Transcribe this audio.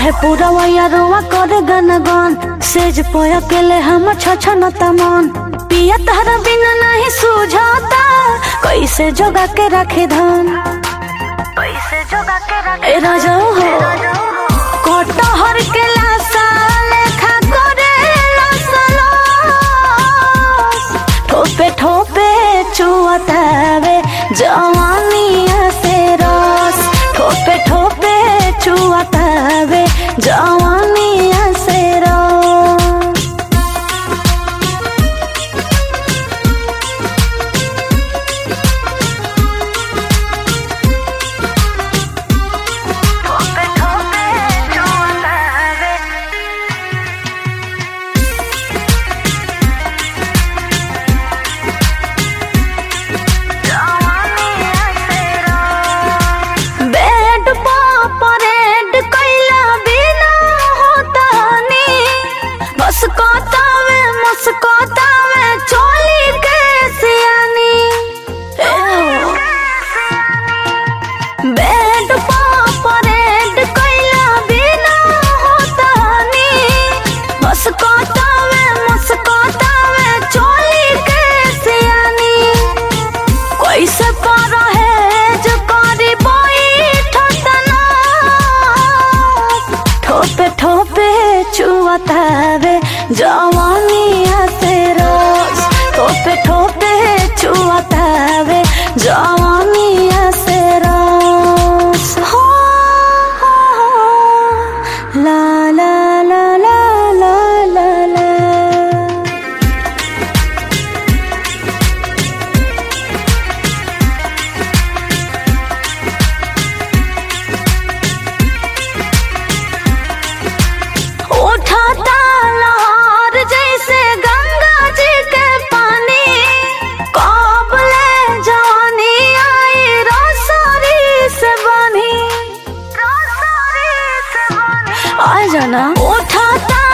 कहे पूरा वैया करे गन गन सेज पोय अकेले हम छछन तमन पिया तहरा बिना नहीं सूझाता कैसे जोगा के रखे धन कैसे जोगा के रखे ए राजा हो कटहर के लासा लेखा करे लसलो ठोपे ठोपे चुअतावे जवानिया से रस ठोपे ठोपे चुअतावे जवानिया से रस ठोपे ठोपे चुअतावे बेड पा परेड कैला बिना होता नी बस कोतावे मुस्कोतावे चोली के सियानी ए हो। बेड पा परेड कैला बिना होता नी बस कोतावे मुस्कोतावे चोली के सियानी कैसे पारा है जो करी बैठतना ठोपे ठोपे चुअतावे जवानिया से रोज ठोपे ठोपे चुअतावे जवानिया से रोज हो ला ला ला ला ला ला ला उठाता लहर जैसे गंगा जी के पानी काबले जानी आई रोसरी से बनी रोसरी से बनी आ जाना उठाता